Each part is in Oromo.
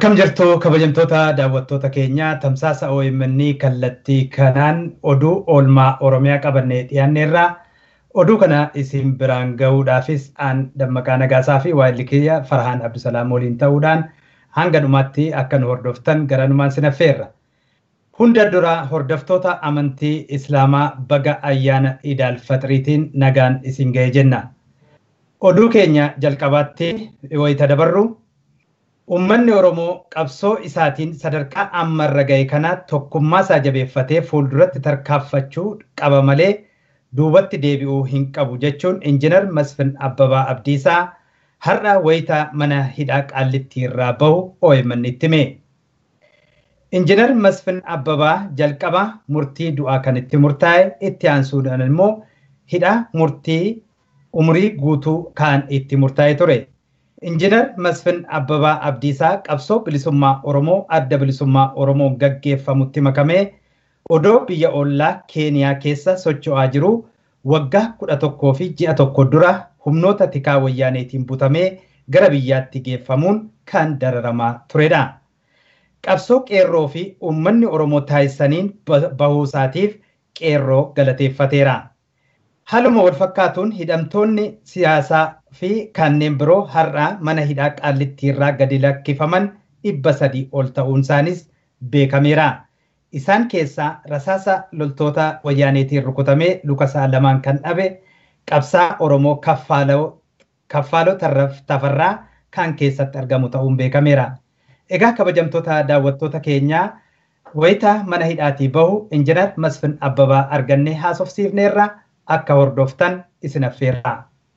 Akkam jirtu kabajamtoota daawwattoota keenyaa tamsaasa OMN kallattii kanaan oduu oolmaa Oromiyaa qabannee dhiyaanneerraa oduu kana isin biraan gahuudhaafis aan dammaqaa nagaasaa fi waa'illi kiyya Farhaan Abdusalaam waliin ta'uudhaan hanga dhumaatti akka nu hordoftan garanumaan sinaffeerra. Hunda dura hordoftoota amantii Islaamaa baga ayyaana Idaal Faxiriitiin nagaan isin ga'e jenna. Oduu keenya jalqabaatti wayita dabarru Uummanni Oromoo qabsoo isaatiin sadarkaa ammarra ga'e kana tokkummaa isaa jabeeffatee fuulduratti tarkaanfachuu qaba malee duubatti deebi'uu hin qabu jechuun injinar Masfin Abbabaa Abdiisaa har'a wayita mana hidhaa qaallitti irraa bahu OMN itti hime. Injinar Masfin Abbabaa jalqaba murtii du'aa kan itti murtaa'e itti aansuudhaan immoo hidhaa murtii umurii guutuu kan itti murtaa'e ture. Injinar Masfin Abbabaa Abdiisaa qabsoo bilisummaa Oromoo adda bilisummaa Oromoon gaggeeffamutti makamee odoo biyya ollaa Keeniyaa keessa socho'aa jiru waggaa kudha tokkoo fi ji'a tokko dura humnoota tikaa wayyaaneetiin butamee gara biyyaatti geeffamuun kan dararamaa turedha. Qabsoo qeerroo fi uummanni Oromoo taasisaniin bahuu isaatiif qeerroo galateeffateera. Haaluma wal fakkaatuun hidhamtoonni siyaasaa fi kanneen biroo har'aa mana hidhaa qaallitti irraa gadi lakkifaman dhibba sadii ol ta'uun isaanis beekameera. Isaan keessaa rasaasa loltoota wayyaaneetiin rukutamee luka isaa lamaan kan dhabe qabsaa Oromoo kaffaaloo tafarraa kan keessatti argamu ta'uun beekameera. Egaa kabajamtoota daawwattoota keenyaa wayita mana hidhaatii bahu injinar Masfin Abbabaa argannee haasofsiifneerra akka hordoftan isin affeerra.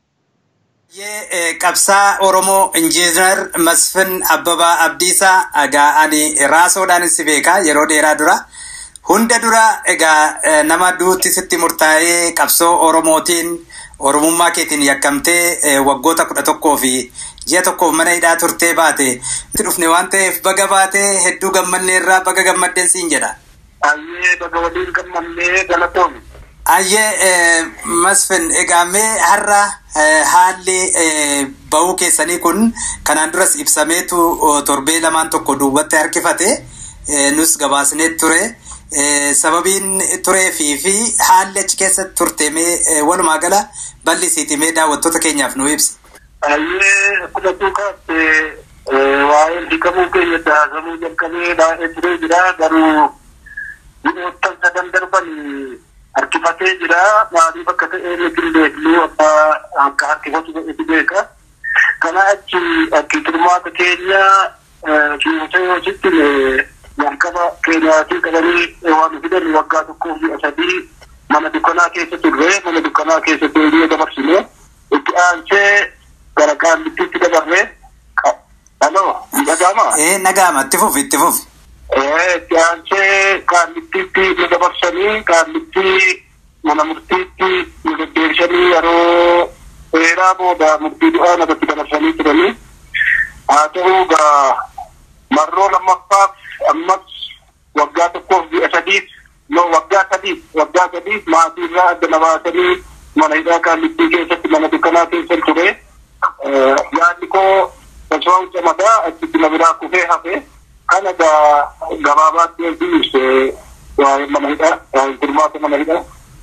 Qabsaa Oromoo Injiinar Masfin Abbabaa Abdiisaa egaa ani raasoodhaan si beekaa yeroo dheeraa dura. Hunda dura egaa nama duutti sitti murtaa'ee qabsoo Oromootiin Oromummaa keetiin yakkamtee waggoota kudha tokkoo fi ji'a tokkoof mana hidhaa turtee baate. Itti dhufne waan ta'eef baga baatee hedduu gammanneerraa baga gammaddeen siin jedha. Ayyee baga waliin gammannee galatoomi. Ayyee Masfin egaa mee har'a haalli bahuu keessanii kun kanaan duras ibsameetu torbee lamaan tokko duubatti harkifate nus gabaasnee ture. Sababiin tureefii fi haalli achi keessatti turte mee walumaa gala bal'isiiti mee daawwattoota keenyaaf nu ibsi. Ayyee akkuma tuukaatti waa'ee hiikamuu keenya daasamuu jalqabee baay'ee turee jira garuu dhibboottan sadan darbanii harkifatee jira maaliif akka ta'e nuti beeknu abbaa akka harkifatu ta'etu beeka kana achi akki turmaata keenya fiigota yoo sitti jalqaba keenyaatii qabanii waan fidan waggaa tokkoo fi sadii mana dukkanaa keessa turre mana dukkanaa keessa deebi'ee dabarsine itti aansee gara qaallittiitti dabarre haloo nagaama ee nagaama itti fufi itti fufi itti aansee qaallittiitti nu dabarsanii qaallitti mana murtiitti nu deddeebisanii yeroo dheeraa booda murtii du'aa natti dabarsanii turanii haa ta'uu gaa marroo lammaffaaf ammas waggaa tokkoof ji'a sadiif no waggaa sadiif waggaa sadiif maatii irraa adda na baasanii mana hidhaa qaallittii keessatti mana dukkanaa keessa ture yaadni koo osoo camadaa achitti na biraa kufee hafe kana gabaabaatti ergi ibse waa'ee mana hidhaa waa'ee turmaata mana hidhaa.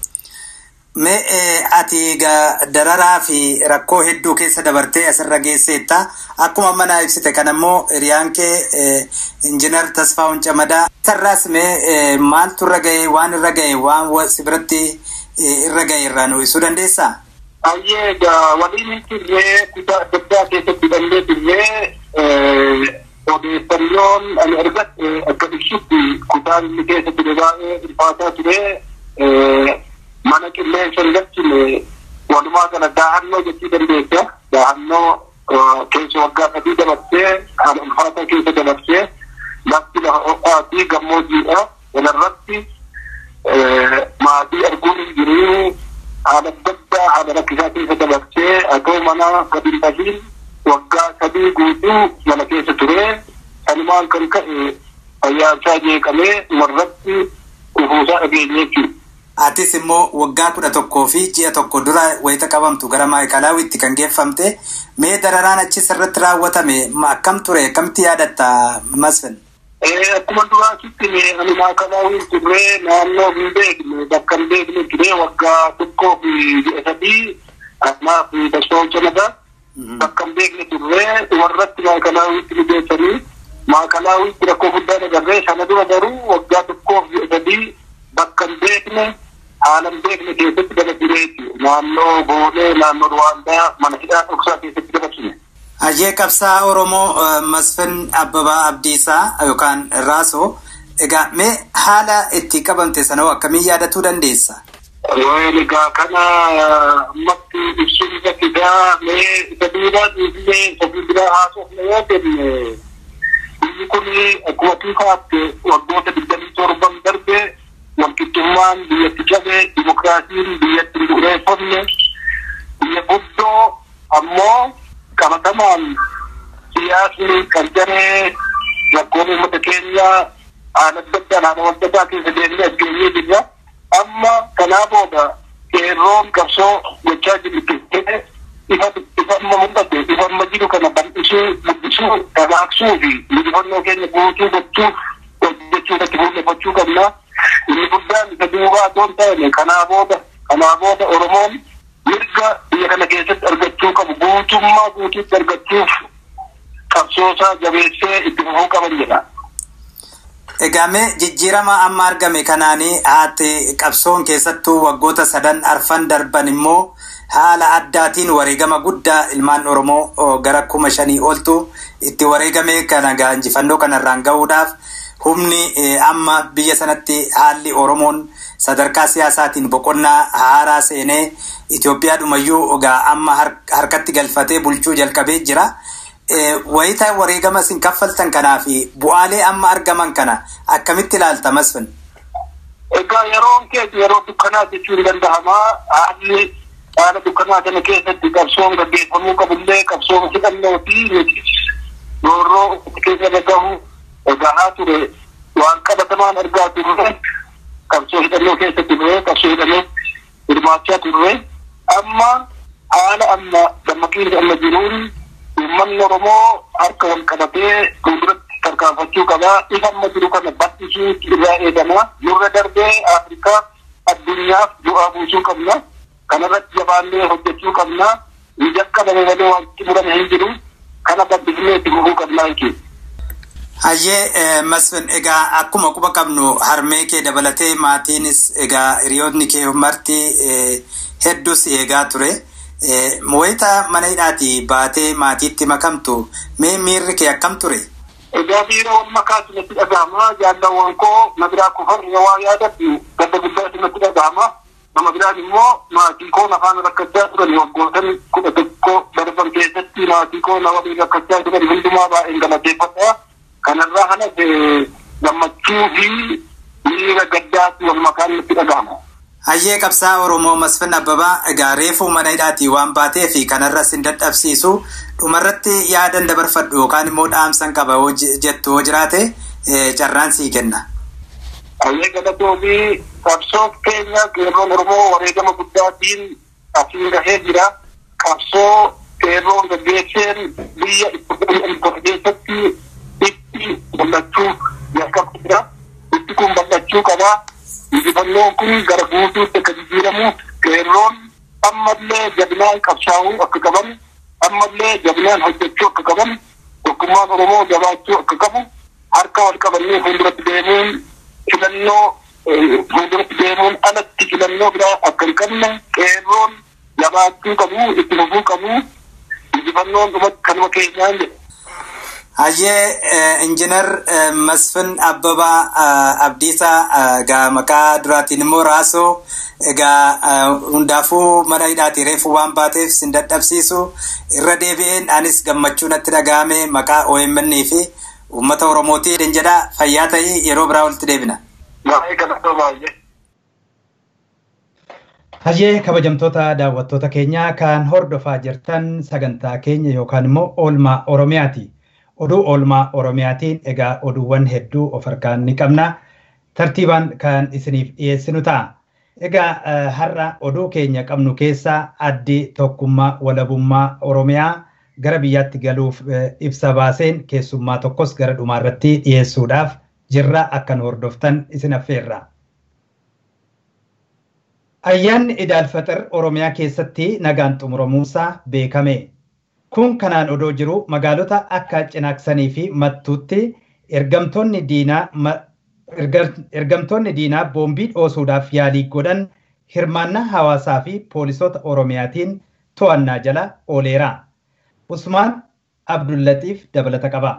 Mee ati dararaa fi rakkoo hedduu keessa dabartee asirra geesseetta. Akkuma mana ibsite kan ammoo hiriyaan kee injinar Tasfaa'uun Camadaa. Sarraas mee maaltu irra ga'e waan irra ga'e waan si biratti irra ga'e irraa nu ibsuu dandeessaa? Ayyee egaa waliin turree kutaa adda addaa keessatti hidhannee turree odeeffannoon ani argadhe akka ibsutti kutaan inni keessatti baay'ee ulfaataa ture mana qilleensa irratti walumaa gala daahannoo jechuu dandeessa. Daahannoo keessa waggaa sadii dabarsee haala ulfaataa keessa dabarsee lafti lafa ho'aa fi gammoojjiidha. Kanarratti maatii arguun hin jiru haala adda addaa haala rakkisaa keessa dabarsee akka mana gadi hin dhabiin waggaa sadii guutuu mana keessa ture. Sanumaan kan ka'e fayyaasaa jeeqamee warratti kufuusaa dhageenye jechuudha. Atis immoo waggaa kudha tokkoo fi ji'a tokko dura wayita qabamtu gara maayikalaawwitti kan geeffamte mee dararaan achis irratti raawwatame akkam ture akkamitti yaadatta Masfin? Akkuma duraatitti ani maayikalaawwiin turree naannoo hin beekne bakka hin beekne ture waggaa tokkoo fi ji'a sadii kanaaf tasoo cinadaa bakka hin beekne turree warratti maayikalaawwitti nu geessanii maayikalaawwitti rakkoo guddaa dabarree sana dura garuu waggaa tokkoo fi ji'a sadii bakka hin beekne haala hin beekne keessatti dabarsineeti naannoo boolee naannoo ruwaandaa mana hidhaa dhoksaa keessatti dabarsine. Ajee qabsaa Oromoo Masfin Abbabaa Abdiisaa yookaan Raasoo egaa mee haala itti qabamte sanoo akkamiin yaadatuu dandeessa? Egaa kana ammatti ibsuun isa fidaa mee isa duubaa dhiifnee isa fuulduraa haasofne yoo jenne biyyi kun akkuma tuufaatte waggoota digdamii torban darbe walqixxummaan biyyatti cabe dimokiraasiin biyyatti hin bu'uureeffamne biyya guddoo ammoo qabatamaan siyaasni qarjaree rakkoon uummata keenyaa haala adda addaan haala wal addaa keessa deemnee as geenyee jirra. Amma kanaa booda qeerroon qabsoo gochaa jirtu ifa ifa amma mul'ate ifa amma jiru kana bal'isuu guddisuu dagagsuu fi injifannoo keenya guutuu gochuuf hojjechuu irratti fuulleffachuu qabna. Inni guddaan isa duubaa otoo hin taane kanaa booda kanaa booda Oromoon mirga biyya kana keessatti argachuu qabu guutummaa guutuutti argachuuf qabsoosaa jabeessee itti fufuu qaban jedha. Egaa mee jijjiirama amma argame kanaanii haati qabsoon keessattuu waggoota sadan arfan darban immoo haala addaatiin wareegama guddaa ilmaan Oromoo gara kuma shanii oltu itti wareegame kana injifannoo kanarraan gahuudhaaf humni amma biyya sanatti haalli Oromoon sadarkaa siyaasaatiin boqonnaa haaraa seenee Itoophiyaadhumayyuu egaa amma harkatti galfatee bulchuu jalqabee jira. Wayita wareegama isin kaffaltan kanaa fi bu'aalee amma argaman kana akkamitti ilaalta Masfin? Egaa yeroon keessa yeroo dukkanaa jechuun ni danda'ama. Haalli haala dukkanaa kana keessatti qabsoon gaggeeffamuu qabullee qabsoon hidhannoo fi nuti roorroo keessa irra gahu gahaa ture waan qabatamaan argaa turre qabsoo hidhannoo keessatti turre qabsoo hidhannoo hirmaachaa turre amma haala amma dammaqiinsa amma jiruun uummanni Oromoo harka wal qabatee fuulduratti tarkaanfachuu qaba. Ifa amma jiru kana bal'isuu irraa eegama. Nurra darbee Afrikaa addunyaaf bu'aa buusuu qabna. Kanarratti jabaannee hojjechuu qabna. Ni jalqabame malee wanti murame hin jiru. Kana bal'isnee itti fufuu qabna jechuudha. Hayyee Masfin egaa akkuma quba qabnu harmee kee dabalatee maatiinis egaa hiriyoonni kee marti hedduus eegaa ture. Wayita mana hidhaati baatee maatiitti makamtu mee miirri kee akkam ture? Egaa miira wal makaa sinatti dhagahama. Jaalawwan koo na biraa kufan waa yaadadhu gadda guddaa sinatti dhagahama. Nama biraan immoo maatii koo afaan rakkachaa turan waggootan kudha tokko darban keessatti maatii koo na waliin rakkachaa turan hundumaa baay'een galateeffadha. Kanarraa kanas gammachuu fi miira gaddaatti wal makaan natti dhagahama. Hayyee qabsaa Oromoo Masfin Abbabaa egaa reefuu mana hidhaatii waan baatee fi kanarra sin dadhabsiisu dhumarratti yaadan dabarfadhu yookaan immoo dhaamsan qaba jettu yoo jiraate carraan sii kenna. Hayyee galatoo fi qabsoo keenya qeerroon Oromoo wareegama guddaatiin asiin gahee jira. Qabsoo qeerroon gaggeesseen biyya dhibba keessatti itti mul'achuu jalqabaa jira. Itti kun bal'achuu qabaa. injifannoon kun gara guutuutti akka jijjiiramu qeerroon ammallee jabinaan qabsaa'uu akka qaban ammallee jabinaan hojjechuu akka qaban tokkummaan oromoo jabaachuu akka qabu harka wal qabannee fuulduratti deemuun filannoo fuulduratti deemuun alatti filannoo biraa akka hin qabne qeerroon jabaachuu qabu itti fufuu qabu injifannoon kanuma keenyaan jedha. Hayyee injiinar Masfin Abbabaa Abdiisaa egaa maqaa duraatiin immoo Raasoo egaa hundaafuu mana hidhaatii reefu waan baateef sin dadhabsiisu irra deebi'een anis gammachuu natti dhagahame maqaa OMN fi uummata Oromootiin jedha fayyaa ta'ii yeroo biraa walitti deebina. Baay'ee galatoo baay'ee. Hayyee kabajamtoota daawwattoota keenyaa kan hordofaa jirtan sagantaa keenya yookaan immoo oolmaa Oromiyaati. oduu oolmaa oromiyaatiin egaa oduuwwan hedduu of harkaan ni qabna tartiibaan kan isiniif dhiyeessinu ta'a Egaa har'a oduu keenya qabnu keessaa addi tokkummaa walabummaa Oromiyaa gara biyyaatti galuuf ibsa baaseen keessummaa tokkos gara dhumaarratti dhiyeessuudhaaf jirra akkan hordoftan isin affeerra. Ayyaanni Idaalfaxir Oromiyaa keessatti nagaan xumuramuusaa beekame. Kun kanaan odoo jiru magaalota akka Cinaaksanii fi Mattuutti ergamtoonni diinaa ergamtoonni diinaa boombii dhoosuudhaaf yaalii godhan hirmaannaa hawaasaa fi poolisoota Oromiyaatiin to'annaa jala ooleera. Usmaan Abdullatiif dabalata qaba.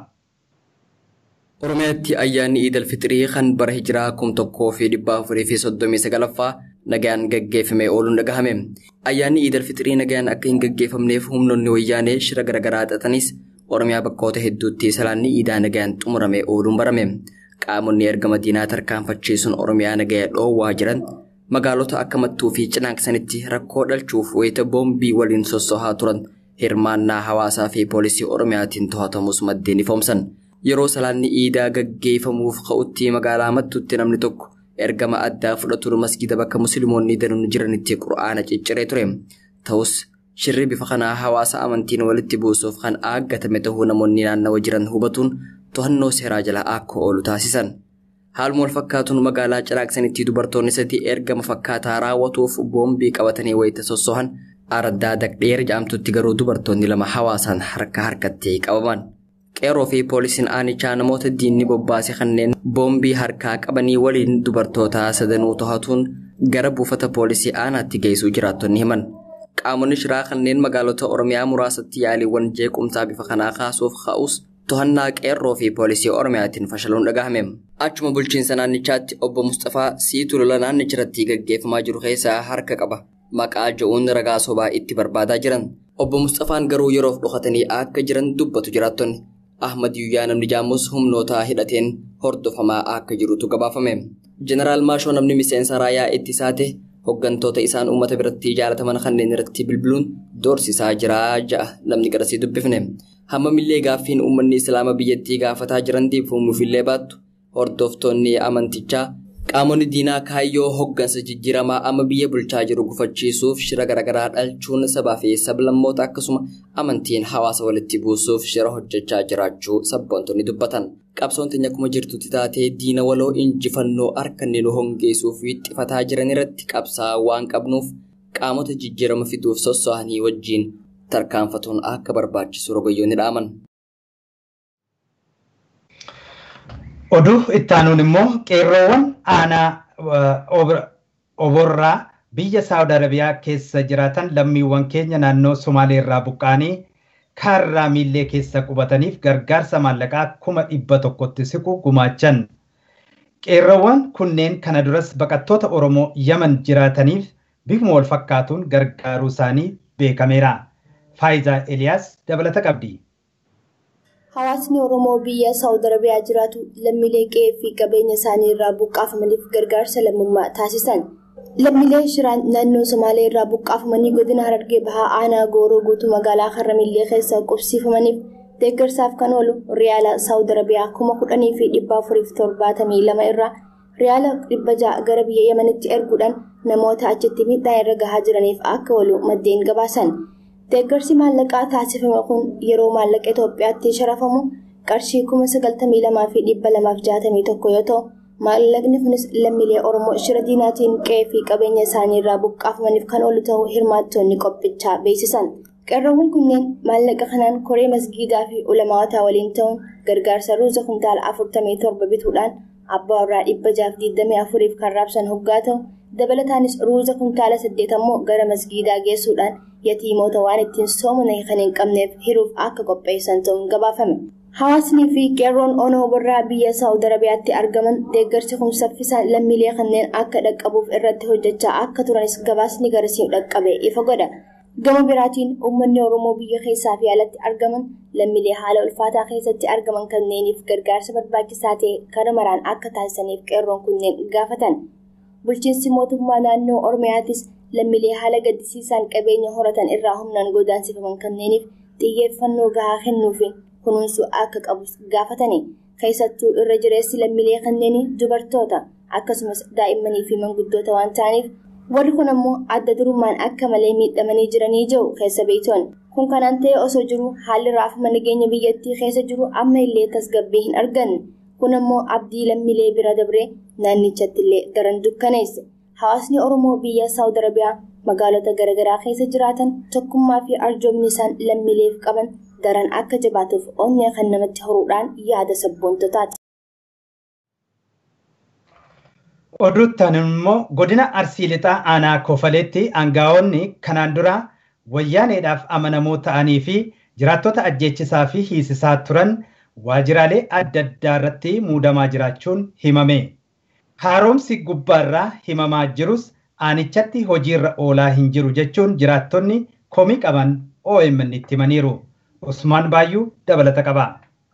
Oromiyaatti ayyaanni Iidal Fixrii kan bara hijiraa kum tokkoo fi dhibba afurii fi soddomii sagalaffaa nagaan gaggeeffamee ooluun dhagahame. Ayyaanni Iidal Fixrii nagaan akka hin gaggeeffamneef humnoonni wayyaanee shira garaagaraa xaxanis Oromiyaa bakkoota hedduutti salaanni iidaa nagaan xumuramee ooluun barame. Qaamonni ergama diinaa tarkaanfachiisuun Oromiyaa nagaya dhoowwaa jiran magaalota akka Mattuu fi Cinaaksanitti rakkoo dhalchuuf wayita boombii waliin sossohaa turan hirmaannaa hawaasaa fi poolisii Oromiyaatiin to'atamus maddeen ifoomsan. Yeroo salaanni iidaa gaggeeffamuuf ka'utti magaalaa Mattuutti namni tokko ergama addaa fudhatuun masgida bakka musliimoonni danuun jiranitti qura'aana cicciree ture. Ta'us shirri bifa kanaa hawaasa amantiin walitti buusuuf kan aaggatame ta'uu namoonni naannawa jiran hubatuun to'annoo seeraa jala akka oolu taasisan. Haaluma wal fakkaatuun magaalaa Cinaaksanitti dubartoonni sadii ergama fakkaataa raawwatuuf boombii qabatanii wayita sossohan araddaa daqdheer jedhamtutti garuu dubartoonni lama hawaasaan harka harkatti qabaman. Qeerroo fi poolisiin aanichaa namoota diinni bobbaase kanneen boombii harkaa qabanii waliin dubartoota sadanuu to'atuun gara buufata poolisii aanaatti geessuu jiraattonni himan. Qaamonni shiraa kanneen magaalota Oromiyaa muraasatti yaaliiwwan jeequmsaa bifa kanaa kaasuuf ka'us to'annaa qeerroo fi poolisii Oromiyaatiin fashaluun dhagahame. Achuma bulchiinsa naannichaatti obbo Mustafaa siituu lola naannichirratti gaggeeffamaa jiru keessaa harka qaba. Maqaa ja'uun ragaa sobaa itti barbaadaa jiran. Obbo Mustafaan garuu yeroof dhokatanii akka jiran dubbatu jiraattonni. Ahmad Yuyyaa namni jaamus humnoota hidhateen hordofamaa akka jirutu gabaafame. Jeneraal Maashoo namni miseensa raayyaa ittisaa ta'e hooggantoota isaan uummata biratti jaalataman kanneen irratti bilbiluun doorsisaa jira ja'a namni garasii dubbifne. Hammamillee gaaffiin uummanni islaama biyyattii gaafataa jiran deebifamuufillee baattu hordoftoonni amantichaa qaamonni diinaa kaayyoo hooggansa jijjiiramaa amma biyya bulchaa jiru gufachiisuuf shira garaagaraa dhalchuun sabaa fi sablammoota akkasuma amantiin hawaasa walitti buusuuf shira hojjechaa jiraachuu sabboontonni dubbatan. Qabsoon teenya akkuma jirtutti taatee diina waloo injifannoo harkanni nu hongeessuuf wixxifataa jiran irratti qabsaa waan qabnuuf qaamota jijjiirama fiduuf sosso'anii wajjiin tarkaanfatuun akka barbaachisu rogoyyoonni dhaaman. Oduu ittaanuun immoo qeerroowwan aanaa oborraa biyya Saawud Arabiyaa keessa jiraatan lammiiwwan keenya naannoo Somaalee irraa buqqaanii kaarraa miillee keessa qubataniif gargaarsa maallaqaa kuma dhibba tokkotti siqu gumaachan. Qeerroowwan kunneen kana duras baqattoota Oromoo Yaman jiraataniif bifuma wal fakkaatuun gargaaruu isaanii beekameera. Faayizaa Eliyaas dabalata qabdi. Hawaasni Oromoo biyya Saawud Arabiyaa jiraatu lammiilee qe'ee fi qabeenya isaanii irraa buqqaafamaniif gargaarsa lammummaa taasisan. Lammiilee shiraan naannoo Somaalee irraa buqqaafamanii godina Harargee Bahaa Aanaa Gooroo guutuu magaalaa Harramillee keessa qubsiifamaniif deeggarsaaf kan oolu Riyaala Saawud Arabiyaa kuma kudhanii fi dhibba afuriif torbaatamii lama irraa Riyaala dhibba ja'a gara biyya Yamanitti erguudhaan namoota achitti miidhaa irra gahaa jiraniif akka oolu maddeen gabaasan. Deeggarsi maallaqaa taasifame kun yeroo maallaqa Itoophiyaatti sharafamu qarshii kuma sagaltamii lamaa fi dhibba lamaaf jaatamii tokko yoo ta'u maallaqni kunis lammiilee Oromoo shira diinaatiin qe'ee fi qabeenya isaanii irraa buqqaafamaniif kan oolu ta'uu hirmaattonni qophichaa beeksisan. Qeerroowwan kunneen maallaqa kanaan koree masgiidaa fi ulamaawataa waliin ta'uun gargaarsa ruuza kuntaala afurtamii torba bituudhaan abbaa warraa dhibba jaaf digdamii afuriif kan raabsan hoggaa ta'u dabalataanis ruuza kuntaala saddeet ammoo gara masgiidaa geessuudhaan yatiimoota waan ittiin soomana kan hin qabneef hiruuf akka qopheessan ta'uun gabaafame. Hawaasnii fi qeerroon onoo birraa biyya Saawud Arabiyaatti argaman deeggarsi kun saffisaan lammiilee kanneen akka dhaqqabuuf irratti hojjechaa akka turanis gabaasni garasiin dhaqqabe ifa godha. Gama biraatiin uummanni Oromoo biyya keessaa fi alatti argaman lammiilee haala ulfaataa keessatti argaman kanneeniif gargaarsa barbaachisaa ta'e karaa maraan akka taasisaniif qeerroon kunneen gaafatan. Bulchiinsi mootummaa naannoo Oromiyaattis lammiilee haala gaddisiisaan qabeenya horatan irraa humnaan godaansifaman kanneeniif xiyyeeffannoo gahaa kennuufiin kunuunsuu akka qabus gaafatani. Keessattuu irra jireessi lammiilee kanneenii dubartoota akkasumas daa'immanii fi manguddoota waan ta'aniif Warri kun ammoo adda durummaan akka malee miidhamanii jiranii jiru keessa beektoon. Kun kanaan ta'e osoo jiru haalli raafama nageenya biyyattii keessa jiru amma illee tasgabbii hin arganne. Kun ammoo abdii lammiilee bira dabree naannichatti illee daran dukkaneesse. Hawaasni Oromoo biyya Saawud Arabiyaa magaalota garaagaraa keessa jiraatan tokkummaa fi arjoomni isaan lammiileef qaban daran akka jabaatuuf onnee kan namatti horuudhaan yaada sabboontotaati. Oduuttaan immoo godina Arsii Lixaa aanaa Kofaleetti aangaa'onni kanaan dura wayyaaneedhaaf amanamoo ta'anii fi jiraattota ajjeechisaa fi hiisisaa turan waajiraalee adda addaa irratti muudamaa jiraachuun himame. Haaromsi gubbaarraa himamaa jirus aanichatti hojiirra oolaa hin jiru jechuun jiraattonni komii qaban OMN itti himaniiru. Usmaan Baayyuu dabalata qaba.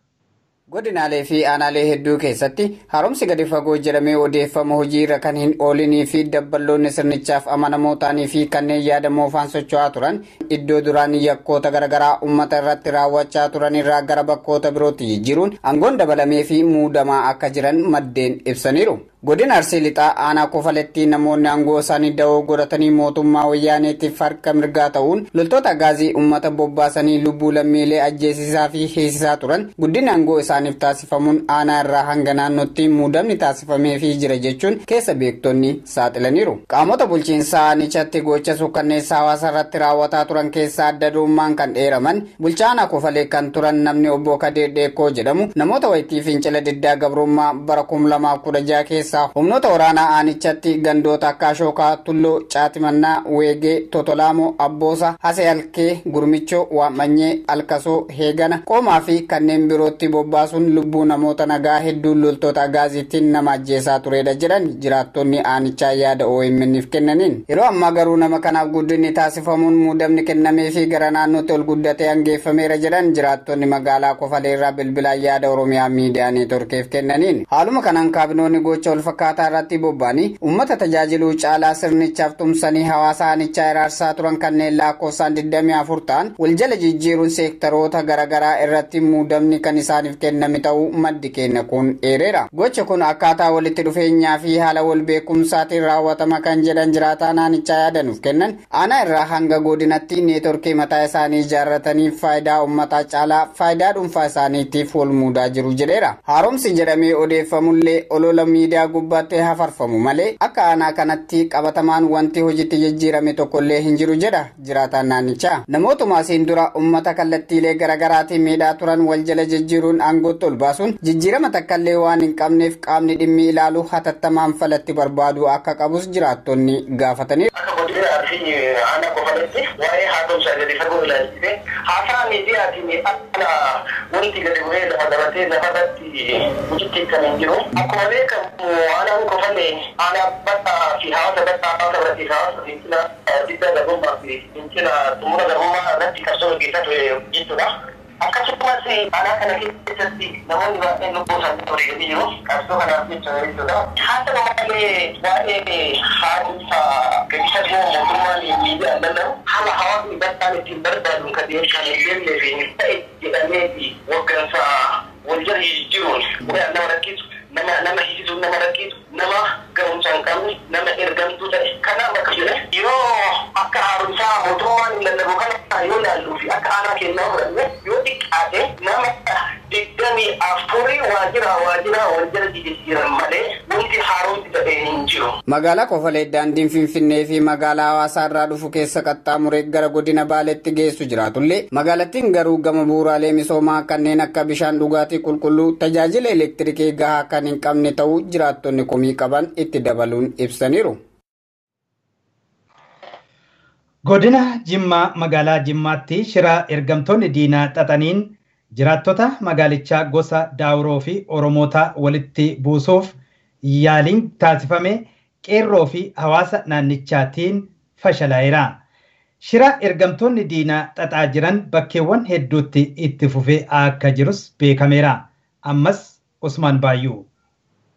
Godinaalee fi aanaalee hedduu keessatti haaromsi gadi fagoo jedhamee odeeffama hojiirra kan hin oolinii fi dabballoonni sirnichaaf amanamoo ta'anii fi kanneen yaadamoo faan socho'aa turan iddoo duraan yakkoota garaagaraa uummata irratti raawwachaa turan irraa gara bakkoota birootti jijjiiruun aangoon dabalamee fi muudamaa akka jiran maddeen ibsaniiru. Godina Arsii Lixaa aanaa kofaletti namoonni aangoo isaanii da'oo godhatanii mootummaa wayyaaneetiif harka mirgaa ta'uun loltoota gaazii uummata bobbaasanii lubbuu lammiilee ajjeesisaa fi hiisisaa turan guddinni aangoo isaaniif taasifamuun aanaa irraa hanga naannootti muudamni taasifameefii jira jechuun keessa beektonni saaxilaniiru. Qaamota bulchiinsaa aanichatti gocha suukkanneessaa hawaasa irratti raawwataa turan keessaa adda durummaan kan dheeraman bulchaa aanaa kofalee kan turan namni obbo Kadee Dheekoo jedhamu namoota wayitii fincila diddaa gabrummaa bara kum lamaaf kudha jaha keessa keessaa humnoota waraanaa aanichatti gandoota akka ashookaa tulloo caatimannaa weegee totolaamoo abboosa hasee alkee gurmichoo waamanyee alkasoo heegana qoomaa fi kanneen birootti bobbaasuun lubbuu namoota nagaa hedduun loltoota gaazittiin nama ajjeesaa turedha jedhan jiraattonni aanichaa yaada OMN'if kennaniin yeroo ammaa garuu nama kanaaf guddinni taasifamuun muudamni kennamee fi gara naannootti ol guddatee hangeeffameera jedhan jiraattonni magaalaa kofaleerraa bilbilaan yaada oromiyaa miidiyaa neetworkeef kennaniin haaluma kanaan kaabinoonni gocha wal fakkaataa irratti bobba'anii uummata tajaajiluu caalaa sirnichaaf tumsanii hawaasa aanichaa iraarsaa turan kanneen lakkoofsaan 24 ta'an wal jala jijjiiruun seektaroota garaagaraa irratti muudamni kan isaaniif kenname ta'uu maddi keenya kun eereera. Gocha kun akkaataa walitti dhufeenyaa fi haala wal beekumsaatiin raawwatama kan jedhan jiraataa aanichaa yaadanuuf kennan aanaa irraa hanga godinatti neetworkii mataa isaanii ijaarratanii faayidaa uummataa caalaa faayidaa dhuunfaa isaaniitiif wal muudaa jiru jedheera. Haaromsi jedhamee odeeffamullee olola miidiyaa gubbaatti hafarfamu malee akka aanaa kanatti qabatamaan wanti hojiitti jijjiirame tokkollee hin jiru jedha jiraataan naannichaa. Namootuma asiin dura uummata kallattiilee garaagaraatiin miidhaa turan wal jala jijjiiruun aangootti ol baasuun jijjiirama takkaallee waan hin qabneef qaamni dhimmi ilaalu hatattamaan falatti barbaadu akka qabus jiraattonni gaafataniiru. Akka godina Arsii aanaa qofaletti waa'ee haaromsaa gadi fagoo ilaalchise haasaa miidiyaatiin akka wanti gadi bu'ee lafa dabatee lafarratti hojiitti kan hin jiru. Akkuma beekamu aanaan qofalee aanaa bal'aa fi hawaasa bal'aa hawaasa biratti hawaasa fincila diddaa garbummaa fi fincila xumura garbummaa irratti qabsoo gaggeessaa ture jechuudha. Akkasumas aanaa kana keessatti namoonni baay'een lubbuu isaanii wareeganii jiru. Qabsoo kanaaf jecha jechuudha. Haa ta'u malee waa'ee haaromsa gadi fagoo mootummaan miidiyaan lallabu haala hawaasni bal'aan ittiin barbaadu kan kan hin beeknee fi hin ta'e jedhamee fi waggansa wal jala jijjiiruun nama rakkisu nama nama hiisisuun nama rakkisu nama ga'umsa hin qabne nama ergamtuu ta'e kanaaf akka jedhe yeroo akka haaromsaa mootummaan hin lallabu kana yoo ilaalluu fi akka aanaa kennaa fudhanne yoo xiqqaate nama digdamii afurii waajjira waajjira wal jala jijjiiran malee wanti haaromsi ta'e hin jiru. Magaalaa Kofalee daandiin Finfinnee fi magaalaa hawaasaa irraa dhufu keessa qaxxaamuree gara godina Baaleetti geessu jiraatullee magaalattiin garuu gama bu'uuraalee misoomaa kanneen akka bishaan dhugaatii qulqulluu tajaajila elektirikii gahaa kan hin qabne ta'uu jiraattonni komii qaban itti dabaluun ibsaniiru. Godina Jimmaa magaalaa Jimmaatti shira ergamtoonni diinaa xaxaniin jiraattota magaalichaa gosa daawuroo fi oromoota walitti buusuuf yaaliin taasifame qeerroo fi hawaasa naannichaatiin fashalaa'eera. Shira ergamtoonni diinaa xaxaa jiran bakkeewwan hedduutti itti fufee akka jirus beekameera. Ammas Usmaan Baayyuu.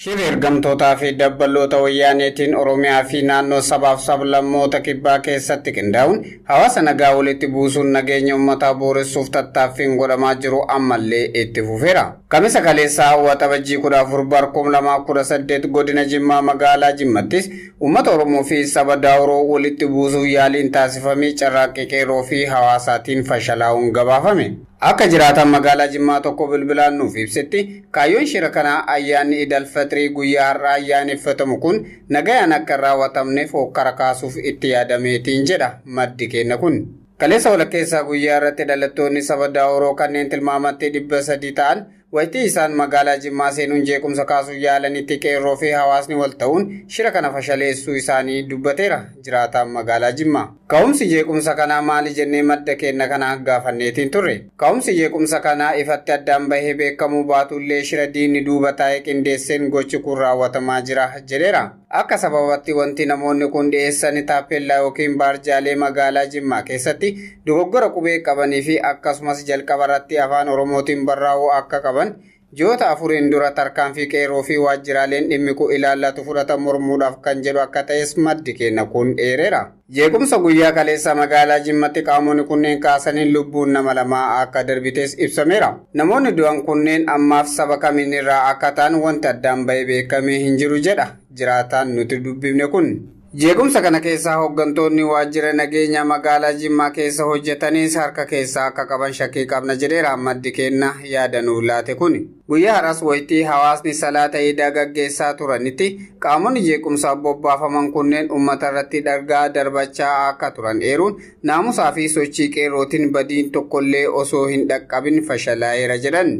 Shirri ergamtootaa fi dabballoota wayyaaneetiin Oromiyaa fi naannoo sabaaf sablammoota kibbaa keessatti qindaa'uun hawaasa nagaa walitti buusuun nageenya uummataa booressuuf tattaaffiin godhamaa jiru ammallee itti fufeera. Kamisa kaleessaa hawwata bajjii kudha afur barkum lamaa kudha saddeet godina Jimmaa magaalaa Jimmattis uummata Oromoo fi saba Daawuroo walitti buusuuf yaaliin taasifamee carraaqqii qeerroo fi hawaasaatiin fashalaa'uun gabaafame. Akka jiraatan magaalaa Jimmaa tokko bilbilaan nuuf ibsetti kaayyoon shira kanaa ayyaanni idal fitrii guyyaa har'aa ayyaaneffatamu kun nagayaan akka hin raawwatamneef hokkara kaasuuf itti yaadameetiin jedha maddi keenya kun. Kaleessa walakkeessaa guyyaa irratti dhalattoonni saba Daawuroo kanneen tilmaamatti dhibba sadii ta'an wayitii isaan magaalaa Jimmaa seenuun jeequmsa kaasuuf yaalanitti qeerroo fi hawaasni wal ta'uun shira kana fashaleessuu isaanii dubbateera jiraataan magaalaa Jimmaa. Ka'umsi jeequmsa kanaa maali jennee madda keenya kana gaafanneetiin turre. Ka'umsi jeequmsa kanaa ifatti addaan bahee beekamuu baatullee shira diinni duuba taa'ee qindeesseen gochi kun raawwatamaa jira jedheera. Akka sababatti wanti namoonni kun dhiyeessan taappellaa yookiin baarjaalee magaalaa Jimmaa keessatti dogoggora qubee qabanii fi akkasumas jalqaba irratti afaan Oromootiin barreeffamuu akka qaban ji'oota afuriin dura tarkaanfii qeerroo fi waajjiraaleen dhimmi kun ilaallatu fudhatan mormuudhaaf kan jedhu akka ta'es maddi keenya kun dheereera. Jeequmsa guyyaa kaleessa magaalaa Jimmatti qaamonni kunneen kaasaniin lubbuun nama lamaa akka darbites ibsameera. Namoonni du'an kunneen ammaaf saba kamiin irraa akka ta'an wanti addaan bahee beekamee hin jiru jedha jiraataan nuti dubbifne kun. Jeequmsa kana keessaa hooggantoonni waajjira nageenya magaalaa Jimmaa keessa hojjetanis harka keessaa akka qaban shakkii qabna jedheera maddi keenya yaadanuuf laate kun. Guyyaa har'as wayitii hawaasni salaata iidaa gaggeessaa turanitti qaamonni jeequmsaaf bobbaafaman kunneen uummata irratti dhagaa darbachaa akka turan eeruun naamusaa fi sochii qeerrootiin badiin tokkollee osoo hin dhaqqabin fashalaa'eera jedhan.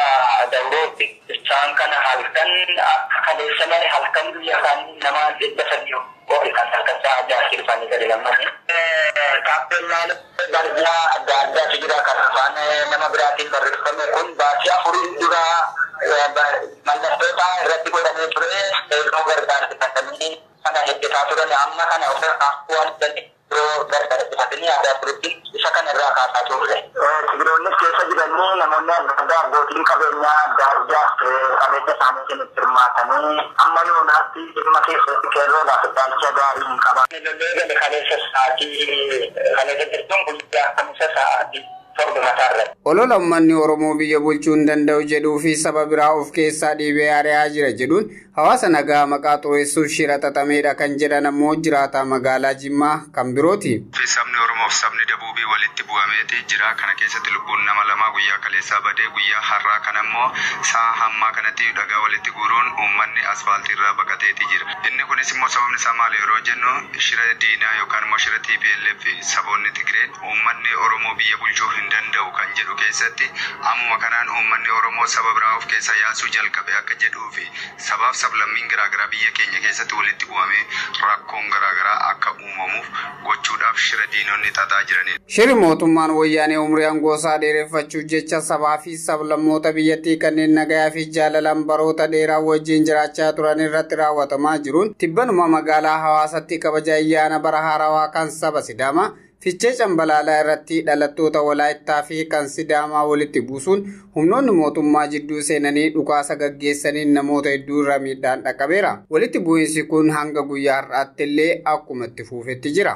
Isaan kana halkan akka kaleessa malee halkan guyyaa isaanii nama dhibba sadii qofa kan halkan sa'a jaartii dhufanii gadi lammanii. Taappellaan barjaa adda addaatu jira kan afaan nama biraatiin barreeffame kun baasii afurii dura mallattoota irratti godhamee ture yeroo gargaarsifatanii kana hojjetaa turan amma kana ofirraa waan yeroo gargaarsifatanii aadaa turetti isa kana irraa kaasaa turre. Sibiroonnis keessa jiranii namoonni adda addaa abbootiin qabeenyaa adda addaa qabeenya isaaniitiin itti hirmaatanii amma yoonaatti dhimma keessatti qeerroodhaaf ilaalcha gaarii hin qaban. Lollee gale kaleessa sa'aatii kaleessa jirtuun guyyaa kamisa sa'aatii torba mataarra. Olola uummanni Oromoo biyya bulchuu hin danda'u jedhuu fi saba biraa of keessaa dhiibee ari'aa jira jedhuun hawaasa nagaa maqaa xureessuuf shira xaxameedha kan jedhan ammoo jiraataa magaalaa Jimmaa kan birooti. Sabni Oromoo fi sabni Dabuubii walitti bu'ameeti jira. Kana keessatti lubbuun nama lamaa guyyaa kaleessaa badee guyyaa har'aa kana immoo sa'a hammaa kanatti dhagaa walitti guuruun uummanni asfaaltii irraa baqateeti jira. Inni kunis immoo sababni isaa maali yeroo jennu shira diinaa yookaan immoo shira TPLF saboonni Tigreen uummanni Oromoo biyya bulchuu hin danda'u kan jedhu keessatti ammuma kanaan uummanni Oromoo saba biraa of keessaa yaasuu jalqabe akka jedhuu fi sabaaf sablammiin garaagaraa biyya keenya keessatti walitti bu'amee rakkoon garaagaraa akka uumamuuf gochuudhaaf shira diinonni xaxaa jiranidha. Shiri mootummaan wayyaanee umrii aangoosaa dheereffachuuf jecha sabaa fi sablammoota biyyattii kanneen nagayaa fi jaalalaan baroota dheeraa wajjin jiraachaa turan irratti raawwatamaa jiruun tibbanuma magaalaa hawaasatti kabaja ayyaana bara haarawaa kan saba Sidaamaa Fichee cambalaalaa irratti dhalattoota walaayittaa fi kan sidaamaa walitti buusuun humnoonni mootummaa jidduu seenanii dhukaasa gaggeessaniin namoota hedduu irra miidhaan dhaqqabeera. Walitti bu'iinsi kun hanga guyyaa har'aatti illee akkuma itti fufetti jira.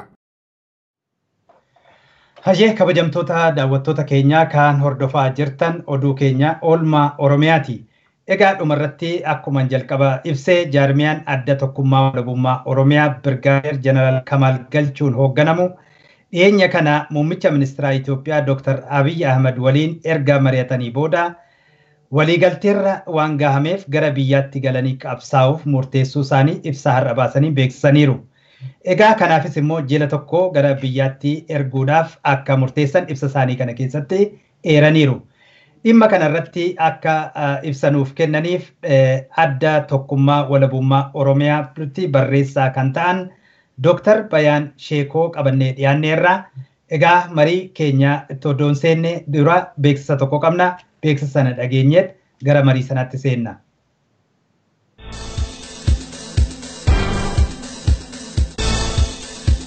Hajee kabajamtoota daawwattoota keenyaa kan hordofaa jirtan oduu keenya oolmaa Oromiyaati. Egaa dhumarratti akkuma jalqaba ibsee jaarmiyaan adda tokkummaa walabummaa Oromiyaa Birgaadeer Jeneraal Kamaal Galchuun hoogganamu dhiyeenya kana muummicha ministeeraa Itoophiyaa Dr. Abiy Ahmad waliin erga mari'atanii booda waliigalteerra waan gahameef gara biyyaatti galanii qabsaa'uuf murteessuu isaanii ibsa har'a baasanii beeksisaniiru. Egaa kanaafis immoo jila tokko gara biyyaatti erguudhaaf akka murteessan ibsa isaanii kana keessatti eeraniiru. Dhimma kanarratti akka ibsanuuf kennaniif adda tokkummaa walabummaa Oromiyaatti barreessaa kan ta'an Dooktar Bayaan Sheekoo qabannee dhiyaanneerra. Egaa marii keenya itti odoon seenne dura beeksisa tokko qabna. Beeksisa sana dhageenyeet gara marii sanaatti seenna.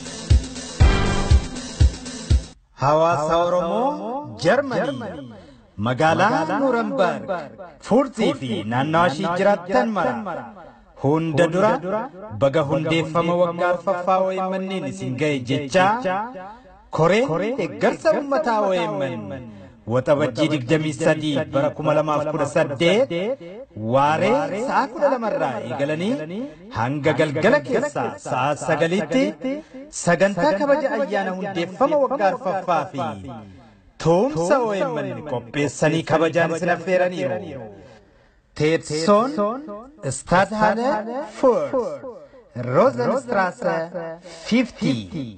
Hawaasa Oromoo Jarmanii magaalaa Nuurambaarg, Fuurzii fi naannawaa ishii jiraattan mara. Hunda dura baga hundeeffama waggaa arfaffaa OMN'n isin ga'e jechaa koreen deeggarsa uummataa OMN waxabajjii digdamii sadii bara kuma lamaaf kudha saddeet waaree sa'a kudha lamarraa eegalanii hanga galgala keessaa sa'a sagalitti sagantaa kabaja ayyaana hundeeffama waggaa arfaffaa fi tuumsa OMN qopheessanii kabajaan isin affeeraniiru. Teetsoon Stadhalle Furt Rosenstrasse 50